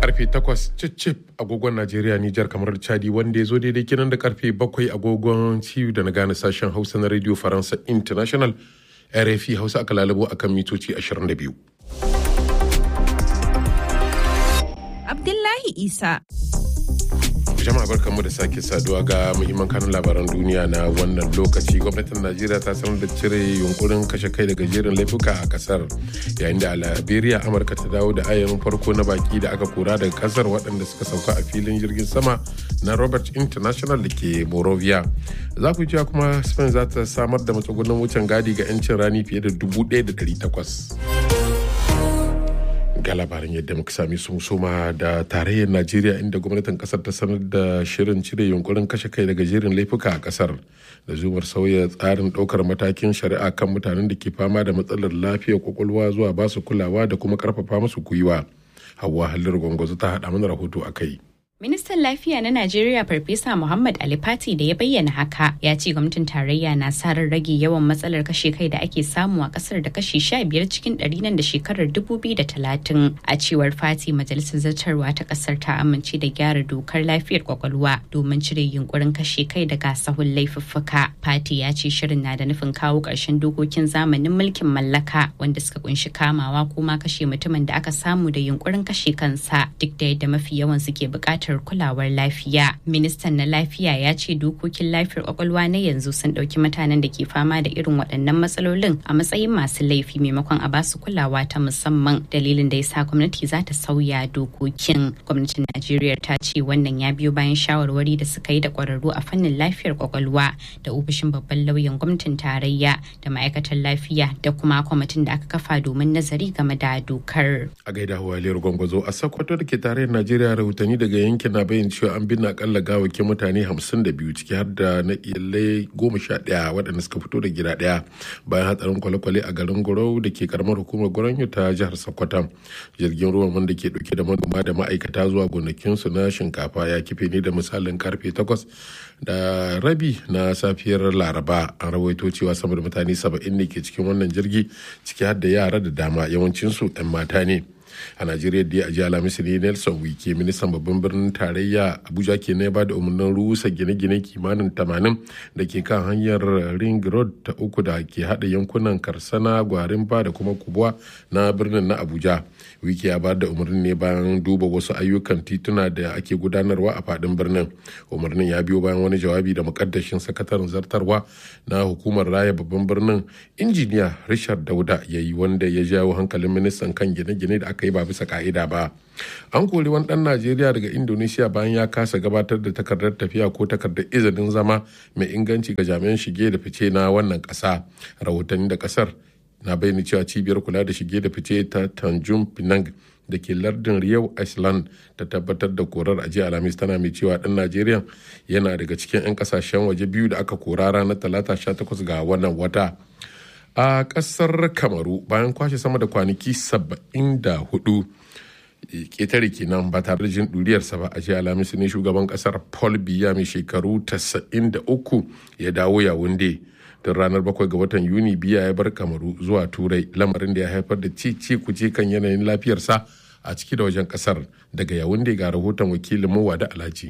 karfe 8 cicip agogon Najeriya Nijar kamar Chadi wanda ya zo daidai kinan da karfe 7 agogon ciwo da na gane sashen Hausa na Radio Faransa International RFI Hausa aka lalabo akan mitoci 22. Abdullahi Isa. jama'a barkanmu da sake saduwa ga muhimman kanun labaran duniya na wannan lokaci gwamnatin najeriya ta sanar da cire yunkurin kashe kai daga jerin laifuka a kasar yayin da a liberia amurka ta dawo da ayarin farko na baki da aka kora daga kasar waɗanda suka sauka a filin jirgin sama na robert international da ke morovia za ku ji kuma spain za ta samar da matsugunan wucin gadi ga 'yancin rani fiye da 1,800 ga labarin yadda muka sami sun soma da tarayyar najeriya inda gwamnatin kasar ta sanar da shirin cire yunkurin kashe kai daga jerin laifuka a kasar da zumar sauya tsarin ɗaukar matakin shari'a kan mutanen da ke fama da matsalar lafiyar kwakwalwa zuwa basu kulawa da kuma karfafa musu gwiwa hawa halin gwangwazo ta haɗa mana rahoto a kai Ministan Lafiya na Najeriya Farfesa Muhammad Ali Fati da ya bayyana haka ya ce gwamnatin tarayya na sa ran rage yawan matsalar kashe kai da ake samu a kasar da kashi sha biyar cikin ɗari nan da shekarar dubu biyu da talatin. A cewar Fati majalisar zartarwa ta kasar ta amince da gyara dokar lafiyar kwakwalwa domin cire yunkurin kashe kai daga sahun laifuffuka. Fati ya ce shirin na da nufin kawo ƙarshen dokokin zamanin mulkin mallaka wanda suka kunshi kamawa ko ma kashe mutumin da aka samu da yunkurin kashe kansa duk da yadda mafi yawan suke buƙatar buƙatar kulawar lafiya. Ministan na lafiya ya ce dokokin lafiyar kwakwalwa na yanzu sun ɗauki mutanen da ke fama da irin waɗannan matsalolin a matsayin masu laifi maimakon a basu kulawa ta musamman dalilin da ya sa gwamnati za ta sauya dokokin. Gwamnatin Najeriya ta ce wannan ya biyo bayan shawarwari da suka yi da ƙwararru a fannin lafiyar kwakwalwa da ofishin babban lauyan gwamnatin tarayya da ma'aikatan lafiya da kuma kwamitin da aka kafa domin nazari game da dokar. A gaida Waliyar Gwangwazo a Sokoto da ke tarayyar Najeriya rahotanni daga yankin na bayyana cewa an binne akalla gawakin mutane 52 ciki har da na iyalai goma sha ɗaya waɗanda suka fito da gida ɗaya bayan hatsarin kwale-kwale a garin Gorau da ke karamar hukumar Goronyo ta jihar Sokoto. Jirgin ruwan wanda ke ɗauke da manoma da ma'aikata zuwa gonakinsu na shinkafa ya kife ne da misalin karfe 8 da rabi na safiyar Laraba an rawaito cewa sama da mutane 70 ne ke cikin wannan jirgi ciki har da yara da dama yawancinsu 'yan mata ne. a najeriya da a alhamis ne nelson wike ministan babban birnin tarayya abuja ke na ba da umarnin rusa gine-gine kimanin 80 da ke kan hanyar ring road ta uku da ke hada yankunan karsana gwarin ba da kuma kubuwa na birnin na abuja wike ya ba da umarnin ne bayan duba wasu ayyukan tituna da ake gudanarwa a fadin birnin umarnin ya biyo bayan wani jawabi da mukaddashin sakataren zartarwa na hukumar raya babban birnin injiniya richard dauda ya yi wanda ya jawo hankalin ministan kan gine-gine da aka yi ba bisa ka'ida ba an kori wani dan najeriya daga indonesia bayan ya kasa gabatar da takardar tafiya ko takardar izinin zama mai inganci ga jami'an shige da fice na wannan kasa rahotanni da kasar na bayyana cewa cibiyar kula da shige da fice ta tanjung pinang da ke lardin Riau Iceland ta tabbatar da korar a jiya Alhamis tana mai cewa ɗan Najeriya yana daga cikin 'yan kasashen waje biyu da aka kora ranar talata 18 ga wannan wata. A ƙasar Kamaru bayan kwashe sama da kwanaki 74 ƙetare kenan ba tare da jin ɗuriyarsa ba a jiya Alhamis ne shugaban ƙasar Paul Biya mai shekaru 93 ya dawo Yawunde. tun ranar bakwai ga watan yuni biya ya bar kamaru zuwa turai lamarin da ya haifar da cici kuce kan yanayin lafiyarsa a ciki da wajen kasar daga yawunde ga rahoton wakilin muwa da alhaji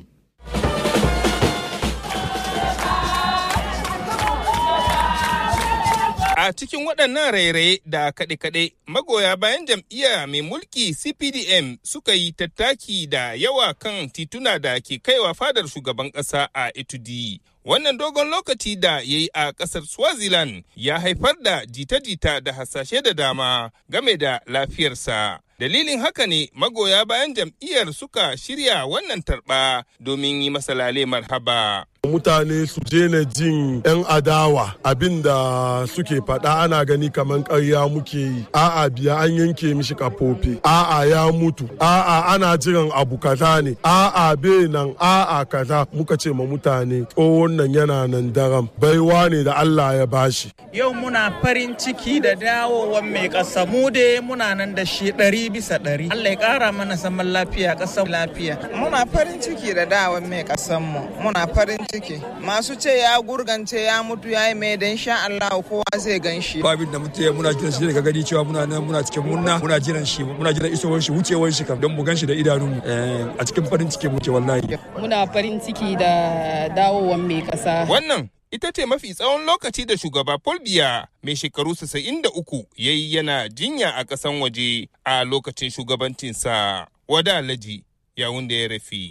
A cikin waɗannan rairaye da kaɗe-kaɗe magoya bayan jam'iyya mai mulki CPDM suka yi tattaki da yawa kan tituna da ke kaiwa fadar shugaban ƙasa a Itudi. Wannan dogon lokaci da ya yi a ƙasar Swaziland ya haifar da jita-jita da hasashe da dama game da lafiyarsa. Dalilin haka ne magoya bayan jam'iyyar suka shirya wannan tarba domin yi masa lale marhaba. mutane su daina jin 'yan adawa abinda suke faɗa ana gani kamar ƙarya muke yi a'a biya an yanke mishi kafofi a'a ya mutu a'a ana jiran abu kaza ne a'a be nan a'a kaza muka ce ma mutane tsohon nan yana nan daram baiwa ne da Allah ya bashi yau muna farin ciki da dawowan mai ƙasa mu da muna nan da shi ɗari bisa ɗari Allah ya ƙara mana zaman lafiya ƙasar lafiya muna farin ciki da dawowan mai ƙasar mu muna farin ciki masu ce ya gurgance ya mutu ya yi mai dan sha Allah kowa zai gan shi ba abin da mutu muna jiran shi daga gani cewa muna nan muna cikin murna muna jiran shi muna jiran isowar shi wucewar shi kam don mu gan shi da idanunmu a cikin farin ciki muke wallahi muna farin ciki da dawowar mai kasa wannan ita ce mafi tsawon lokaci da shugaba Paul Biya mai shekaru 93 ya yi yana jinya a ƙasan waje a lokacin shugabancinsa. Wada Alhaji yawun da ya rafi.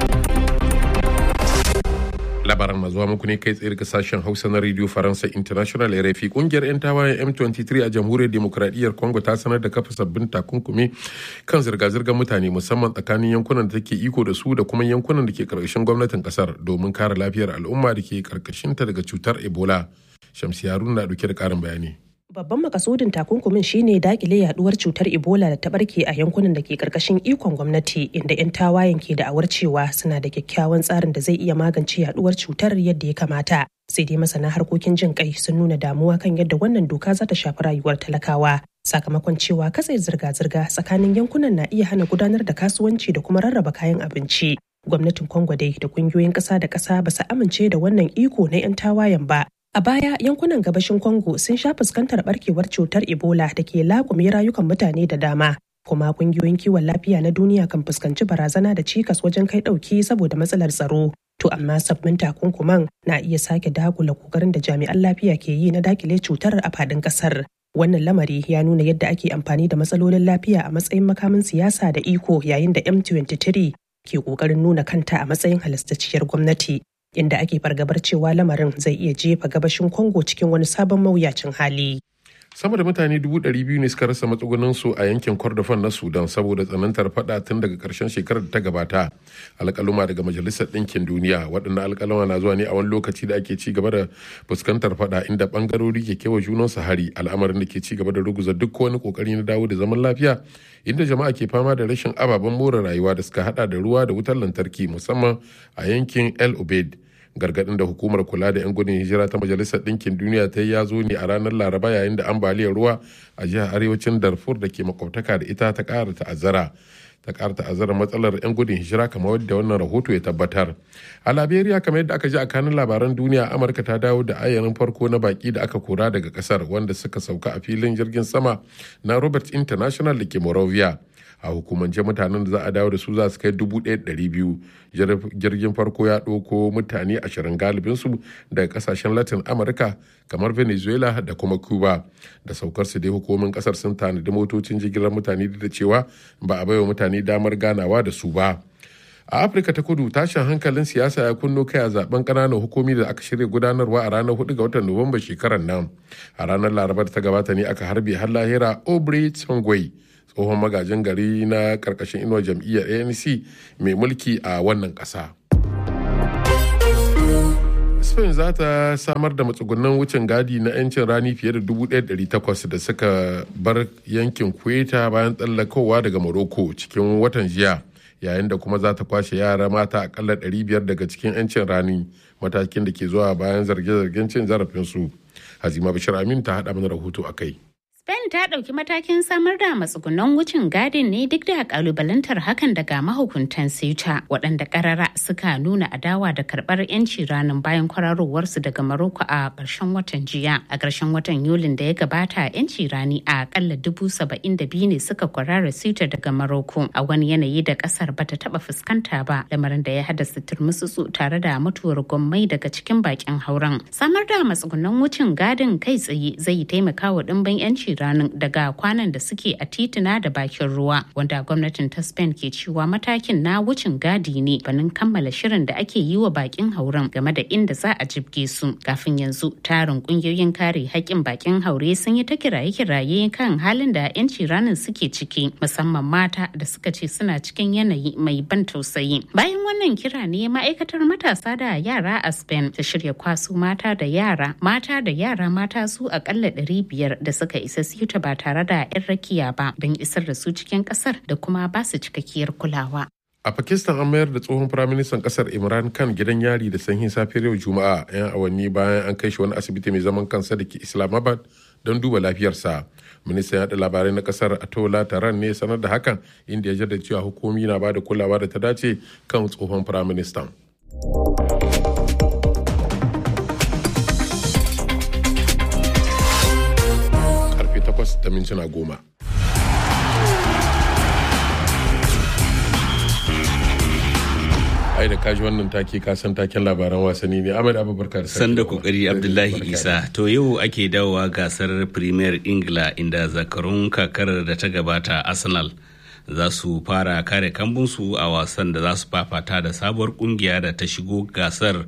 labaran na zuwa muku ne kai tsaye daga sashen hausa na radio faransa international rfi kungiyar 'yan tawayen m23 a jamhuriyar demokradiyyar congo ta sanar da kafa sabbin takunkumi kan zirga-zirgar mutane musamman tsakanin yankunan da take iko da su da kuma yankunan da ke karkashin gwamnatin kasar domin kare lafiyar al'umma da ke karkashinta daga cutar ebola shamsi haruna na dauke da karin bayani Babban makasudin takunkumin shine dakile yaduwar cutar Ebola da ta barke a yankunan da ke karkashin ikon gwamnati inda 'yan tawayen ke da'awar cewa suna da kyakkyawan tsarin da zai iya magance yaduwar cutar yadda ya kamata. Sai dai masana harkokin jin kai sun nuna damuwa kan yadda wannan doka za ta shafi rayuwar talakawa. Sakamakon cewa katse zirga-zirga tsakanin yankunan na iya hana gudanar da kasuwanci da kuma rarraba kayan abinci. Gwamnatin Congo dai da kungiyoyin ƙasa da ƙasa ba su amince da wannan iko na 'yan tawayen ba A baya yankunan gabashin Congo sun sha fuskantar barkewar cutar Ebola da ke laƙume rayukan mutane da dama. Kuma kungiyoyin kiwon lafiya na duniya kan fuskanci barazana da cikas wajen kai ɗauki saboda matsalar tsaro. To amma sabbin takunkuman na iya sake dagula kokarin da jami'an lafiya ke yi na dakile cutar a faɗin ƙasar. Wannan lamari ya nuna yadda ake amfani da matsalolin lafiya a matsayin makamin siyasa da iko yayin da M23 ke ƙoƙarin nuna kanta a matsayin halastacciyar gwamnati. inda ake fargabar cewa lamarin zai iya jefa gabashin Congo cikin wani sabon mawuyacin hali. sama da mutane dubu ɗari biyu ne suka rasa matsugunansu a yankin kordofan na sudan saboda tsanantar fada tun daga ƙarshen shekarar da ta gabata alƙaluma daga majalisar ɗinkin duniya waɗannan alƙaluma na zuwa ne a wani lokaci da ake ci gaba da fuskantar fada inda ɓangarori ke kewa junansu hari al'amarin da ke ci gaba da ruguza duk wani ƙoƙari na dawo da zaman lafiya inda jama'a ke fama da rashin ababen more rayuwa da suka hada da ruwa da wutar lantarki musamman a yankin el obeid gargadin da hukumar kula da 'yan gudun hijira ta majalisar ɗinkin duniya ta yi ya zo ne a ranar laraba yayin da ambaliyar ruwa a jihar arewacin darfur da ke makwabtaka da ita ta ƙara ta'azzara ta ƙara ta'azzara matsalar 'yan gudun hijira kamar wadda wannan rahoto ya tabbatar a liberia kamar yadda aka ji a kanin labaran duniya amurka ta dawo da ayarin farko na baki da aka kora daga kasar wanda suka sauka a filin jirgin sama na robert international da ke morovia a hukumance mutanen da za a dawo da su za su kai dubu ɗaya biyu jirgin farko ya ɗauko mutane ashirin galibinsu daga kasashen latin amurka kamar venezuela da kuma cuba da saukar su dai hukumomin kasar sun tanadi motocin jigilar mutane da cewa ba a baiwa mutane damar ganawa da su ba a afirka ta kudu tashin hankalin siyasa ya kunno kai a zaben kananan hukumi da aka shirya gudanarwa a ranar 4 ga watan nuwamba shekarar nan a ranar larabar ta gabata ne aka harbe har lahira aubrey tsongwai tsohon magajin gari na karkashin inuwar jam'iyyar anc mai mulki a wannan kasa spain za ta samar da matsugunan wucin gadi na 'yancin rani fiye da 1,800 da suka bar yankin kweta bayan tsallakowa daga morocco cikin watan jiya yayin da kuma za ta kwashe yara mata akalla 500 daga cikin 'yancin rani matakin da ke zuwa bayan zarge-zargen cin zarafinsu hazima bashir amin ta haɗa mana rahoto a kai Spain ta ɗauki matakin samar da matsugunan wucin gadin ne duk da kalubalantar hakan daga mahukuntan Ceuta waɗanda ƙarara suka nuna adawa da karɓar 'yanci ranar bayan kwararowarsu daga Maroko a ƙarshen watan jiya. A ƙarshen watan Yulin da ya gabata 'yanci rani a ƙalla dubu saba'in da biyu ne suka kwarara Ceuta daga Maroko a wani yanayi da ƙasar bata taɓa fuskanta ba lamarin da ya haddasa turmutsutsu tare da mutuwar gwammai daga cikin bakin hauren. Samar da matsugunan wucin gadin kai tsaye zai taimaka wa ɗimbin 'yanci ranar daga kwanan da suke a tituna da bakin ruwa wanda gwamnatin ta spain ke cewa matakin na wucin gadi ne banin kammala shirin da ake yi wa bakin hauren game da inda za a jibge su kafin yanzu tarin kungiyoyin kare haƙƙin bakin haure sun yi ta kiraye-kiraye kan halin da 'yanci ranar suke ciki musamman mata da suka ce suna cikin yanayi mai ban tausayi bayan wannan kira ne ma'aikatar matasa da yara a spain ta shirya kwaso mata da yara mata da yara mata su akalla 500 da suka isa siyuta ba tare da 'yan rakiya ba don isar da su cikin kasar da kuma ba su cikakkiyar kulawa. A Pakistan an mayar da tsohon firaministan kasar Imran Khan gidan yari da sanyin safiyar yau Juma'a 'yan awanni bayan an kai shi wani asibiti mai zaman kansa da ke Islamabad don duba lafiyarsa. Ministan yaɗa labarai na kasar Atola Taran ne sanar da hakan inda ya jaddada cewa hukumi na ba da kulawa da ta dace kan tsohon firaministan. da mintuna goma. ai da kaji wannan take ka san taken labaran wasanni ne Ahmed Abubakar Sanda kokari Abdullahi Isa to yau ake dawowa gasar Premier Ingila inda zakarun kakar da ta gabata Arsenal za su fara kare kambunsu a wasan da za su fafata da sabuwar kungiya da ta shigo gasar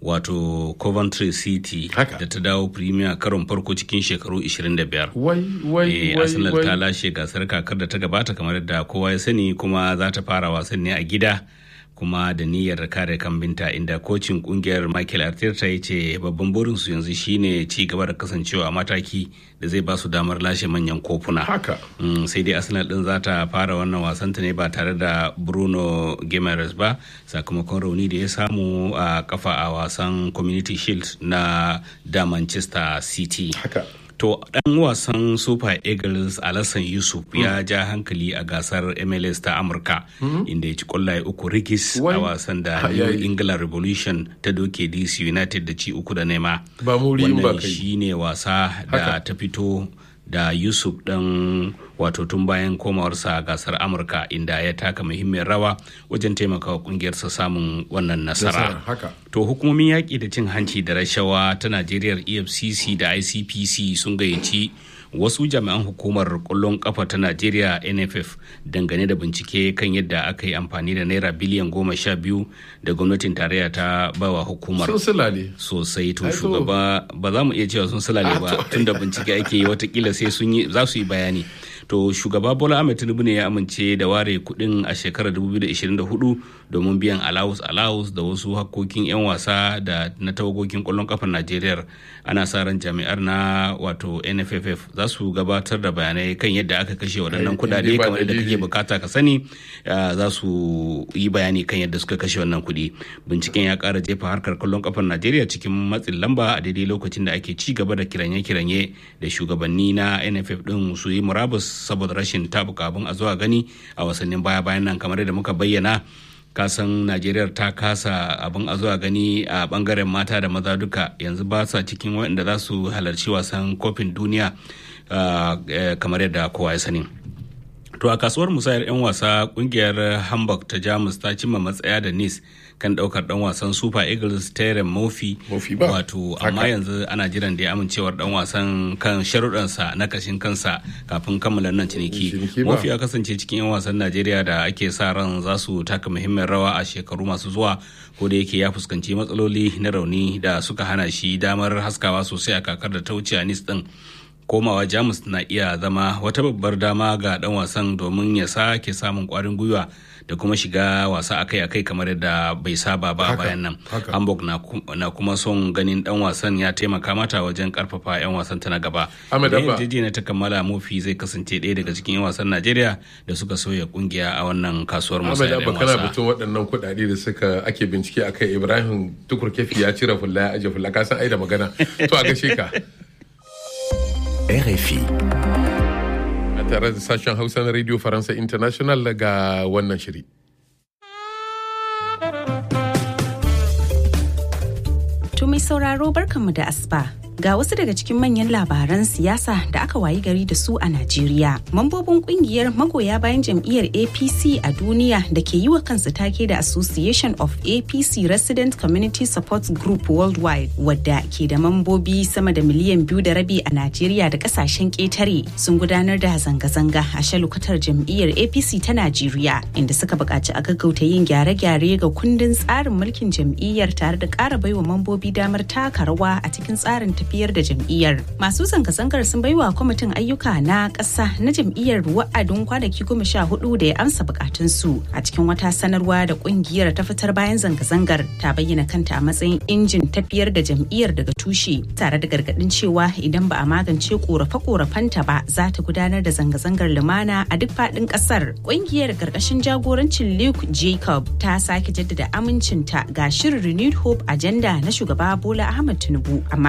wato Coventry City da ta dawo Premier karon farko cikin shekaru 25. Wai wai wai Arsenal ta lashe gasar kakar da ta gabata kamar da kowa ya sani kuma za ta fara wasan ne a gida. kuma da niyyar kare kambinta inda kocin kungiyar michael arteta ya ce babban burinsu yanzu shine ci gaba da kasancewa a mataki da zai ba su damar lashe manyan kofuna haka mm, sai dai arsenal din za ta fara wannan wasanta ne ba tare da bruno gimares ba sakamakon rauni da ya samu a kafa a wasan community shield na da manchester city haka To ɗan wasan Super Eagles Alassan Yusuf ya ja hankali a gasar MLS ta Amurka inda ya ci kwallaye uku rigis a wasan da New England Revolution ta doke DC United da ci uku da nema. Ba muri ba kai. shi ne wasa da ta fito da Yusuf ɗan wato tun bayan komawarsa a gasar Amurka inda ya taka muhimmiyar rawa wajen taimakawa kungiyarsa samun wannan nasara. To hukumomin yaƙi da cin hanci da rashawa ta Najeriya EFCC da ICPC sun gayyaci wasu jami'an hukumar ƙwallon ƙafa ta Najeriya NFF dangane da bincike kan yadda aka yi amfani da naira biliyan goma sha biyu da gwamnatin tarayya ta bawa hukumar. Sun sulale. Sosai to shugaba ba za mu iya cewa sun sulale ba tun da bincike ake yi watakila sai sun yi za su yi bayani. to shugaba bola ahmed tinubu ne ya amince da ware kudin a shekarar 2024 domin biyan alawus alawus da wasu hakkokin 'yan wasa da na tawagogin kwallon kafar najeriya ana sa ran jami'ar na wato nff za su gabatar da bayanai kan yadda aka kashe waɗannan kudade kamar yadda kake bukata ka sani za su yi bayani kan yadda suka kashe wannan kuɗi binciken ya ƙara jefa harkar kwallon kafar najeriya cikin matsin lamba a daidai lokacin da ake ci gaba da kiranye-kiranye da shugabanni na nff din su yi murabus saboda rashin tabuka abin a zuwa gani a wasannin baya-bayan nan kamar yadda muka bayyana kasan najeriya ta kasa abin a zuwa gani a bangaren mata da maza duka yanzu ba sa cikin waɗanda za su halarci wasan kofin duniya kamar yadda kowa ya sani to a kasuwar musayar 'yan wasa kungiyar hamburg ta jamus ta cimma matsaya da nice kan daukar dan wasan super eagles terem mofi wato amma yanzu ana jiran da ya amincewar dan wasan kan sharuɗansa na kashin kansa kafin kammala nan ciniki mofi ya kasance cikin 'yan wasan najeriya da ake sa ran za su taka muhimmin rawa a shekaru masu zuwa ko da yake ya fuskanci matsaloli na rauni da suka hana shi damar haskawa sosai a kakar da ta wuce a nice din komawa jamus na iya zama wata babbar dama ga dan wasan domin ya sake samun kwarin gwiwa da kuma shiga wasa akai-akai kamar yadda bai saba ba bayan nan hamburg na, kuma son ganin dan wasan ya taimaka mata wajen karfafa 'yan wasan ta na gaba da na ta kammala mofi zai kasance ɗaya daga cikin 'yan wasan najeriya da suka soya kungiya a wannan kasuwar musayar 'yan wasa kana batun waɗannan kuɗaɗe da suka ake bincike akai ibrahim tukur kefi ya cire fulla ya aje fulla ka san ai da magana to a gashe ka RFI. A tare da sashen Hausa na Radio Faransa International ga wannan shiri. To mai sauraro barkanmu da asuba. Ga wasu daga cikin manyan labaran siyasa da aka wayi gari da su a Najeriya. Mambobin kungiyar magoya bayan jam'iyyar APC a duniya da ke yi wa kansu take da Association of APC Resident Community Support Group Worldwide wadda ke da mambobi sama da miliyan biyu da rabi a Najeriya da kasashen ƙetare sun gudanar da zanga-zanga a shalukatar jam'iyyar APC ta Najeriya inda suka buƙaci a gaggauta yin gyare-gyare ga kundin tsarin mulkin jam'iyyar tare da ƙara baiwa mambobi damar taka rawa a cikin tsarin tafiyar da jam'iyyar. Masu zanga-zangar sun baiwa kwamitin ayyuka na ƙasa na jam'iyyar wa'adin kwanaki goma sha hudu da ya amsa bukatunsu a cikin wata sanarwa da ƙungiyar ta fitar bayan zanga-zangar ta bayyana kanta a matsayin injin tafiyar da jam'iyyar daga tushe tare da gargaɗin cewa idan ba a magance ƙorafe-ƙorafenta ba za ta gudanar da zanga-zangar lumana a duk faɗin ƙasar. Ƙungiyar ƙarƙashin jagorancin Luke Jacob ta sake jaddada amincinta ga shirin Renewed Hope Agenda na shugaba Bola Ahmed Tinubu amma ta bayyana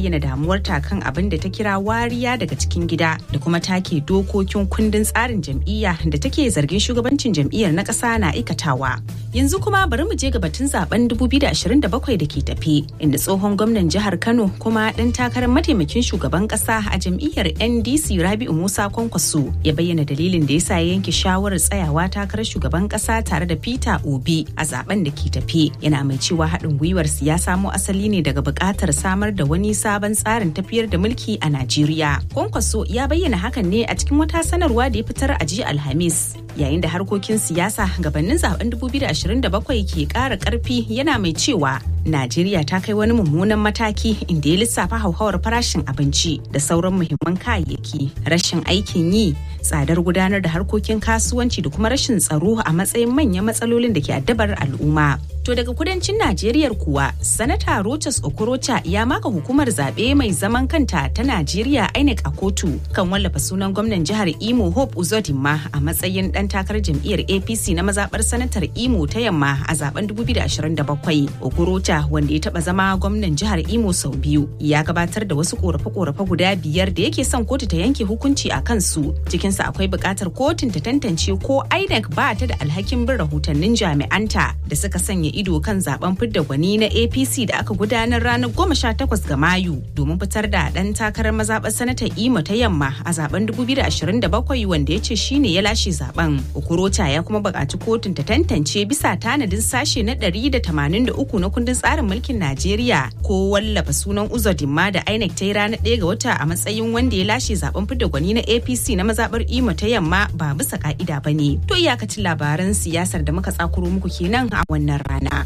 bayyana damuwarta kan abin da ta kira wariya daga cikin gida da kuma take dokokin kundin tsarin jam'iyya da take zargin shugabancin jam'iyyar na ƙasa na aikatawa. Yanzu kuma bari mu je ga batun zaben 2027 da ke tafi inda tsohon gwamnan jihar Kano kuma ɗan takarar mataimakin shugaban ƙasa a jam'iyyar NDC Rabi'u Musa Kwankwaso ya bayyana dalilin da yasa ya yanke shawarar tsayawa takarar shugaban ƙasa tare da Peter Obi a zaben da ke tafi. Yana mai cewa haɗin gwiwar ya samo asali ne daga buƙatar samar da wani sabon tsarin tafiyar da mulki a Najeriya. Kwankwaso ya bayyana hakan ne a cikin wata sanarwa da ya fitar a jiya Alhamis. Yayin da harkokin siyasa gabanin zaben 2027 ke ƙara ƙarfi yana mai cewa Najeriya ta kai wani mummunan mataki inda ya lissafa hauhawar farashin abinci da sauran muhimman kayayyaki, rashin aikin yi, tsadar gudanar da harkokin kasuwanci da kuma rashin tsaro a matsayin manyan matsalolin da ke addabar al'umma. To daga kudancin Najeriya kuwa, Sanata Rochas Okorocha ya maka hukumar zaɓe mai zaman kanta ta Najeriya INEC a kotu kan wallafa sunan gwamnan jihar Imo Hope Uzodinma a matsayin ɗan takarar jam'iyyar APC na mazaɓar sanatar Imo ta yamma a zaben 2027. Okorocha wanda ya taɓa zama gwamnan jihar Imo sau biyu ya gabatar da wasu ƙorafe-ƙorafe guda biyar da yake son kotu ta yanke hukunci a kansu. Cikinsa akwai buƙatar kotun ta tantance ko INEC ba ta da alhakin bin rahotannin jami'anta da suka sanya ido kan zaben fidda gwani na apc da aka gudanar ranar 18 ga mayu domin fitar da dan takarar mazaɓar sanata imo ta yamma a zaben 2027 wanda ya ce shine ya lashe zaben ukurota ya kuma buƙaci kotun ta tantance bisa tanadin sashe na 183 na kundin tsarin mulkin najeriya ko wallafa sunan uzodinma da inec ta yi ranar 1 ga wata a matsayin wanda ya lashe zaben fidda gwani na apc na mazaɓar imo ta yamma ba bisa ka'ida ba ne to iyakacin labaran siyasar da muka tsakuro muku kenan a wannan rana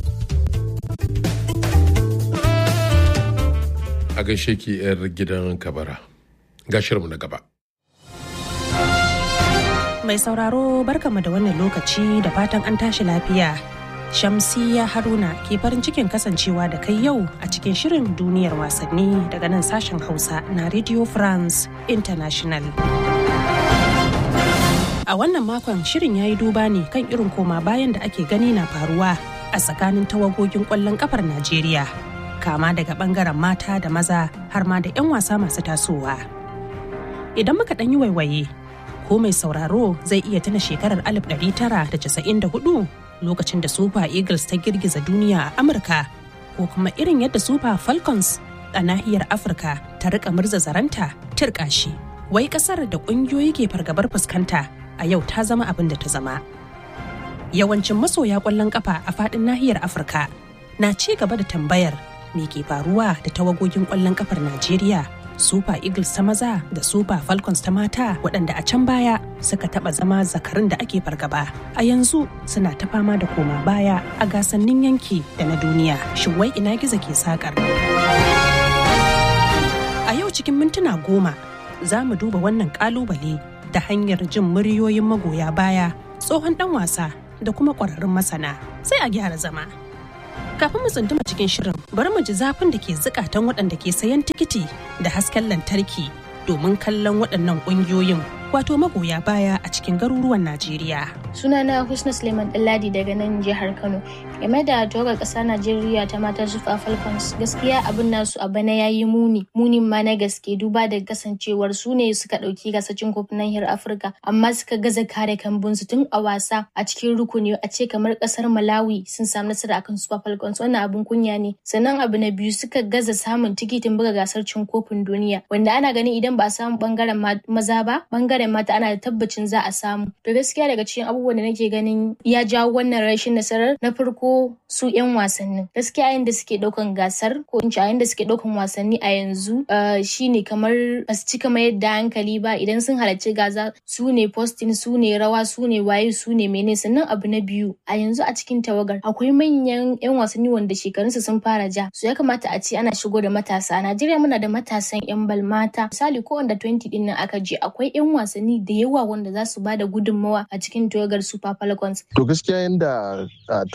a gaishe ki 'yar gidan kabara gashirmu na gaba mai sauraro barkamu da wannan lokaci da fatan an tashi lafiya shamsiya haruna ke farin cikin kasancewa da kai yau a cikin shirin duniyar wasanni daga nan sashen hausa na radio france international a wannan makon shirin ya yi duba ne kan irin koma bayan da ake gani na faruwa a tsakanin tawagogin kwallon kafar najeriya kama daga bangaren mata da maza har ma da 'yan wasa masu tasowa idan muka ɗan yi waiwaye ko mai sauraro zai iya tuna shekarar 1994 lokacin da super eagles ta girgiza duniya a amurka ko kuma irin yadda super falcons a nahiyar afirka ta rika murza zaranta turkashi wai kasar da kungiyoyi ke fargabar fuskanta a yau ta zama abin da ta zama yawancin masoya kwallon kafa a fadin nahiyar afirka na ci gaba da tambayar me ke faruwa da tawagogin kwallon kafar najeriya super eagles ta maza da super falcons ta mata waɗanda a can baya suka taɓa zama zakarin da ake fargaba a yanzu suna ta fama da koma baya a gasannin yanki da na duniya shin wai ina gizo ke sakar a yau cikin mintuna goma za mu duba wannan kalubale ta hanyar jin muryoyin magoya baya tsohon dan wasa da kuma ƙwararrun masana sai a gyara zama kafin mu tsunduma cikin shirin bari mu ji zafin da ke zukatan waɗanda ke sayan tikiti da hasken lantarki domin kallon waɗannan ƙungiyoyin wato magoya baya a cikin garuruwan Najeriya. Sunana Husna Suleiman Dalladi daga nan jihar Kano. Game da tawagar ƙasa Najeriya ta mata Super Falcons gaskiya abin nasu a bana yayi muni. Munin ma na gaske duba da kasancewar su ne suka ɗauki gasacin kofin nahiyar Afirka amma suka gaza kare kambunsu tun a wasa a cikin rukuni a ce kamar ƙasar Malawi sun samu nasara akan Super Falcons wannan abin kunya ne. Sannan abu na biyu suka gaza samun tikitin buga gasar cin kofin duniya wanda ana ganin idan ba a samu bangaren maza ba bangaren mata ana da tabbacin za a samu to gaskiya daga cikin abubuwan da nake ganin ya jawo wannan rashin nasarar na farko su yan wasannin gaskiya yayin da suke daukan gasar ko in ce yayin da suke daukan wasanni a yanzu shine kamar ba su cika mayar da hankali ba idan sun halarci gaza su ne posting su ne rawa su ne waye su ne mene sannan abu na biyu a yanzu a cikin tawagar akwai manyan yan wasanni wanda shekarunsu sun fara ja su ya kamata a ce ana shigo da matasa a Najeriya muna da matasan yan bal mata misali ko wanda 20 din nan aka je akwai yan wasanni da yawa wanda za su bada gudunmawa a cikin tawagar Super Falcons. To gaskiya yanda tawagogin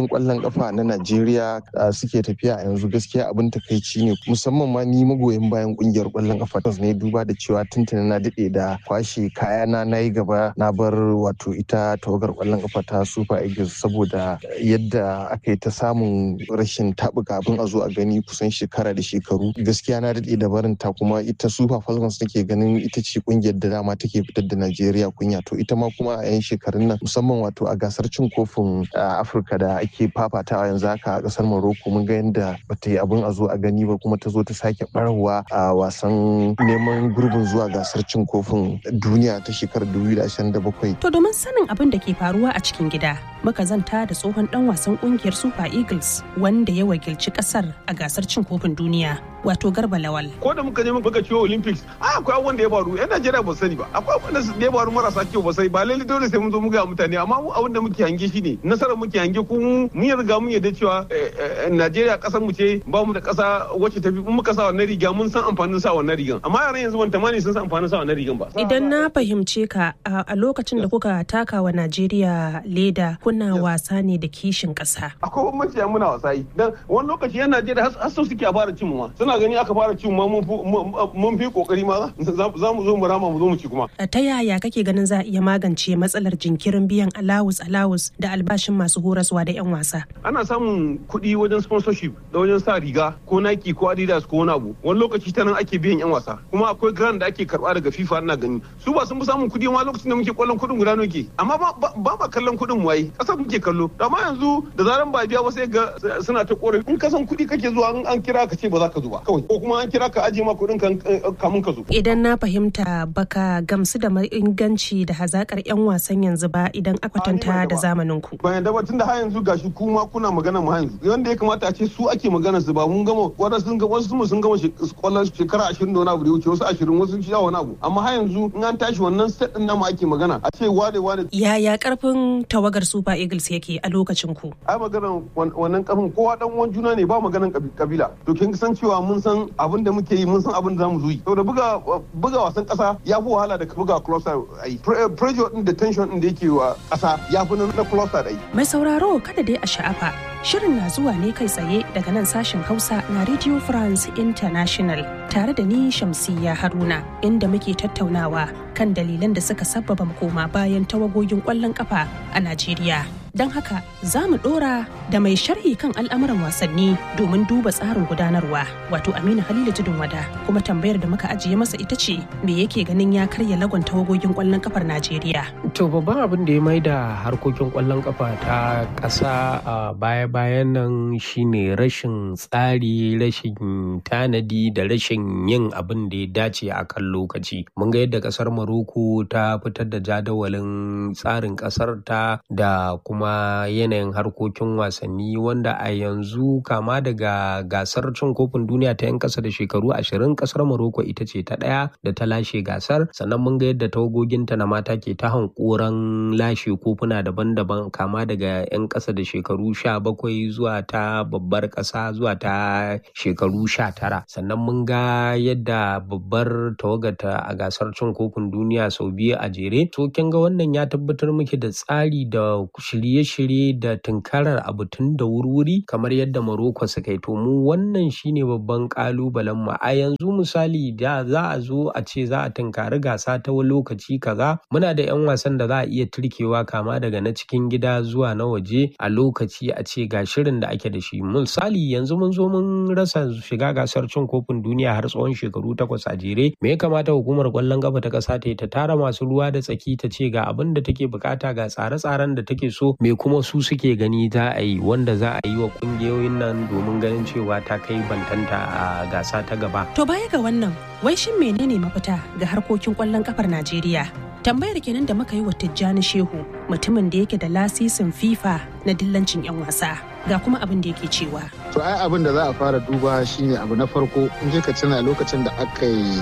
kungiyoyin kwallon kafa na Najeriya suke tafiya a yanzu gaskiya abin takaici ne musamman ma ni magoyin bayan kungiyar kwallon kafa ta ne duba da cewa tuntuni na dade da kwashe kayana na yi gaba na bar wato ita tawagar kwallon kafa ta Super Eagles saboda yadda aka yi ta samun rashin tabuka abin a zo a gani kusan shekara da shekaru gaskiya na dade da barin ta kuma ita Super Falcons nake ganin ita ce kungiyar da dama take fitar da Najeriya kunya to ita ma kuma a yan shekarun nan musamman wato a gasar cin kofin Afirka da ake fafatawa yanzu haka a kasar Morocco mun ga yadda bata yi abin a zo a gani ba kuma ta zo ta sake barwa a wasan neman gurbin zuwa gasar cin kofin duniya ta shekarar 2027. To domin sanin abin da ke faruwa a cikin gida muka zanta da tsohon dan wasan kungiyar Super Eagles wanda ya wakilci kasar a gasar cin kofin duniya wato Garba Lawal. Ko da muka je muka ciwo Olympics a akwai abin da ya faru yan Najeriya ba sani ba akwai abin da ya faru marasa kyau ba sai ba lalle dole sai mun zo mu ga mutane amma mu abin da muke hange shi ne nasarar muke hange ko mu mun riga mun yarda cewa Najeriya kasar mu ce ba mu da kasa wacce tafi in muka sa wannan riga mun san amfanin sa wannan rigan amma yaran yanzu ban tamani sun san amfanin sa wannan rigan ba. Idan na fahimce ka a lokacin da kuka taka wa Najeriya leda kuna wasa ne da kishin kasa. Akwai bambanci muna wasa yi dan wani lokaci yan Najeriya har sau suke a fara cin mu ma suna gani aka fara cin ma mun fi kokari ma za mu zo mu rama mu zo mu ci kuma. Ta yaya kake ganin za a iya magance matsalar jinkirin biyan alawus alawus da albashin masu horaswa da 'yan wasa? Ana samun kuɗi wajen sponsorship da wajen sa riga ko Nike ko Adidas ko wani abu. Wani lokaci ta nan ake biyan 'yan wasa. Kuma akwai grant da ake karɓa daga FIFA ina gani. Su ba sun fi samun kuɗi ma lokacin da muke kwallon kuɗin guda ke. Amma ba ma kallon kuɗin waye. Ƙasar muke kallo. Amma yanzu da zaran ba biya ba sai ga suna ta ƙorafi. In ka san kuɗi kake zuwa in an kira ka ce ba za ka zo ba. Kawai. Ko kuma an kira ka ajiye ma kuɗin kamun ka zo. Idan na fahimta baka gamsu da inganci da hazakar 'yan wasan yanzu ba idan akwatanta da zamanin ku. Bayan da tun da har yanzu gashi kuma kuna magana mu yanzu. Wanda ya kamata a ce su ake magana su ba mun gama wadansu sun gama wasu sun gama kwallon shekara ashirin da wani abu da wuce wasu ashirin wasu sha wani abu. Amma har yanzu in an tashi wannan set din namu ake magana a ce wane wane. Yaya karfin tawagar Super Eagles yake a lokacin ku? Ai maganar wannan karfin kowa dan uwan juna ne ba maganar kabila. To kin san cewa mun san abin da muke yi mun san abin da zamu zo yi. Saboda buga buga wasan kasa ya fi wahala da buga club side ai. Pressure din da tension din da yake wa kasa ya fi na club side ai. Mai sauraro kada dai a sha'afa Shirin na zuwa ne kai tsaye daga nan sashen Hausa na Radio France International tare da ni Shamsiyya Haruna inda muke tattaunawa kan dalilan da suka sabbaba koma bayan tawagogin ƙwallon ƙafa a Najeriya. Don haka za mu ɗora da mai sharhi kan al'amuran wasanni domin duba tsarin gudanarwa wato Aminu Halilu Tudun Wada kuma tambayar da muka ajiye masa ita ce me yake ganin ya karya lagon tawagogin ƙwallon ƙafar Najeriya. To babban abin da ya mai da harkokin ƙwallon ƙafa ta ƙasa a baya-bayan nan shine rashin tsari, rashin tanadi da rashin yin abin da ya dace a kan lokaci. Mun ga yadda ƙasar Maroko ta fitar da jadawalin tsarin ƙasar ta da kuma yanayin harkokin wasanni wanda a yanzu kama daga gasar cin kofin duniya ta 'yan ƙasa da shekaru ashirin ƙasar Maroko ita ce ta ɗaya da ta lashe gasar sannan mun ga yadda tawagoginta na mata ke ta hankoran lashe kofuna daban-daban kama daga 'yan ƙasa da shekaru sha bakwai zuwa ta babbar ƙasa zuwa ta shekaru sha tara sannan mun ga yadda babbar tawagata a gasar cin kofin duniya sau biyu a jere to kin ga wannan ya tabbatar muke da tsari da shirye-shirye da tunkarar abu tun da wurwuri kamar yadda Morocco suka yi to mu wannan shine babban kalubalen mu a yanzu misali da za a zo a ce za a tunkari gasa ta wani lokaci kaza muna da 'yan wasan da za a iya turkewa kama daga na cikin gida zuwa na waje a lokaci a ce ga shirin da ake da shi misali yanzu mun zo mun rasa shiga gasar cin kofin duniya har tsawon shekaru takwas a jere me ya kamata hukumar kwallon kafa ta kasa ta ta tara masu ruwa da tsaki ta ce ga abin da take bukata ga tsare-tsaren da take so me kuma su suke gani za a yi wanda za a yi wa kungiyoyin nan domin ganin cewa ta kai bantanta a gasa ta gaba To baya ga wannan, wai shin menene mafita ga harkokin kwallon kafar Najeriya? Tambayar kenan da muka yi wa Tijjani Shehu, mutumin da yake da lasisin FIFA na dillancin 'yan wasa. Ga kuma abin da yake cewa. To ai abin da za a fara duba shine abu na farko in je ka tuna lokacin da aka yi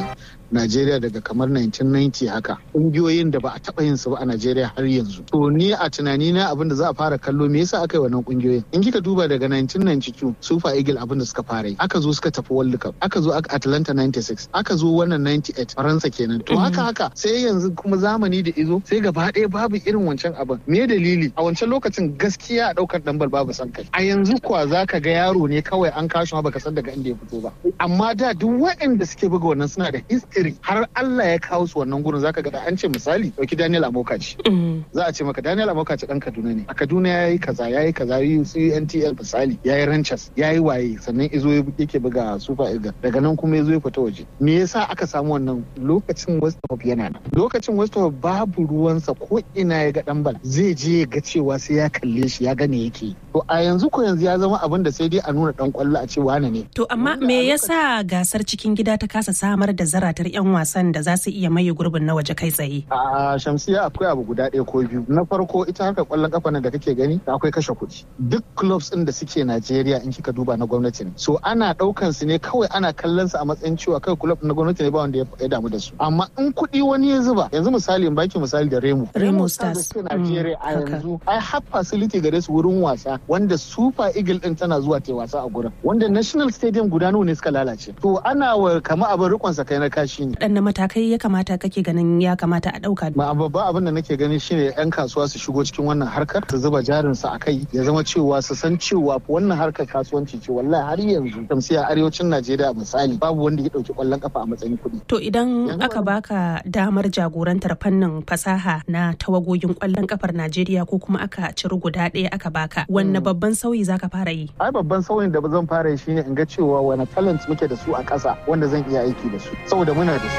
Najeriya daga kamar 1990 haka ƙungiyoyin da ba a taɓa yin su ba a Najeriya har yanzu to ni a tunani na abin da za a fara kallo me yasa aka yi wannan ƙungiyoyin in kika duba daga 1992 Super Eagle abin da suka fara yi aka zo suka tafi World Cup aka zo aka Atlanta 96 aka zo wannan 98 Faransa kenan to haka haka sai yanzu kuma zamani da izo sai gaba ɗaya babu irin wancan abin me dalili a wancan lokacin gaskiya a ɗaukar ɗanbal babu san kai a yanzu kuwa za ka ga yaro ne kawai an kashi ma baka san daga inda ya fito ba amma da duk waɗanda suke buga wannan suna da history har Allah ya kawo su wannan gurin zaka ga da an ce misali dauki Daniel Amokaci za a ce maka Daniel Amokaci dan Kaduna ne a Kaduna yayi kaza yayi kaza yi CNTL misali yayi Ranchers yayi waye sannan izo yake buga Super Eagles daga nan kuma yazo ya fita waje me yasa aka samu wannan lokacin West Ham yana nan lokacin West Ham babu ruwansa ko ina ya ga dan bal zai je ya ga cewa sai ya kalle shi ya gane yake to a yanzu ko yanzu ya zama abin da sai dai a nuna dan kwallo a ce wane ne to amma me yasa gasar cikin gida ta kasa samar da zaratar yan wasan da za su iya maye gurbin na waje kai tsaye a shamsiya akwai abu guda ɗaya ko biyu na farko ita harkar kwallon kafa nan da kake gani akwai kashe kuɗi duk clubs ɗin da suke Najeriya in kika duba na gwamnati ne so ana ɗaukan su ne kawai ana kallon su a matsayin cewa kai club na gwamnati ne ba wanda ya damu da su amma in kuɗi wani ya zuba yanzu misali in baki misali da Remo Remo Stars Najeriya a yanzu ai har facility gare su wurin wasa wanda Super Eagle din tana zuwa ta wasa a gurin wanda National Stadium guda nawa ne suka lalace to ana wa kama abin rikon sa kai na kashi ne dan matakai ya kamata kake ganin ya kamata a dauka ma babban abin da nake ganin shine yan kasuwa su shigo cikin wannan harkar su zuba jarin su a kai ya zama cewa su san cewa wannan harkar kasuwanci ce wallahi har yanzu tamsiya arewacin Najeriya misali babu wanda ya dauki kwallon kafa a matsayin kuɗi to idan aka baka damar jagorantar fannin fasaha na tawagogin kwallon kafar Najeriya ko kuma aka ciri guda ɗaya aka baka wanne babban sauyi zaka fara yi ai babban sauyin da zan fara yi shine in ga cewa wani talent muke da su a ƙasa wanda zan iya aiki da su saboda muna da su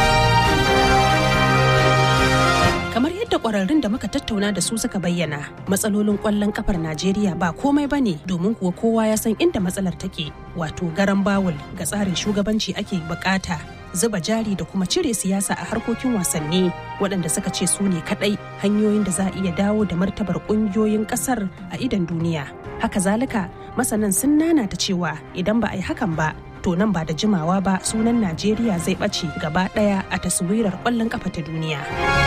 kamar yadda kwararrun da muka tattauna da su suka bayyana matsalolin kwallon kafar najeriya ba komai bane domin kuwa kowa ya san inda matsalar take wato garan bawul ga tsarin shugabanci ake bukata zuba jari da kuma cire siyasa a harkokin wasanni waɗanda suka ce su ne kaɗai hanyoyin da za a iya dawo da martabar ƙungiyoyin ƙasar a idan duniya haka zalika masanan sun nanata cewa idan ba a yi hakan ba to nan ba da jimawa ba sunan najeriya zai ɓace gaba ɗaya a taswirar ƙwallon ƙafa ta duniya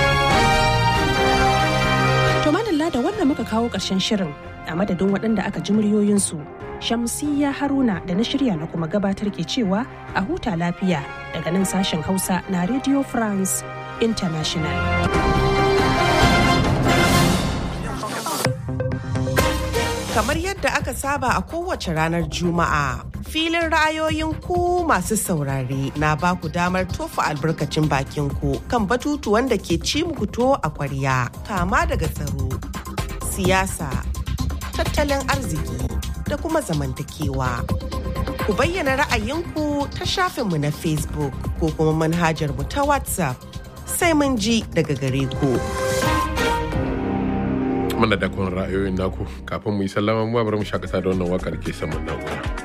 to madalla da wannan muka kawo ƙarshen shirin a madadin waɗanda aka ji muryoyinsu shamsiya haruna da na shirya na kuma gabatar ke cewa a huta lafiya daga nan sashen hausa na radio france international kamar yadda aka saba a kowace ranar juma'a filin ra'ayoyin ku masu saurare na ba ku damar tofa albarkacin bakin ku kan batutuwan da ke ci muku to a kwarya kama daga tsaro siyasa tattalin arziki da kuma zamantakewa ku bayyana ra'ayinku ta shafinmu na facebook ko kuma manhajar mu ta whatsapp sai mun ji daga gare ku. mana da kun ra'ayoyin naku kafin mu yi sallama mu bari mu shakata da wannan wakar ke saman na'ura.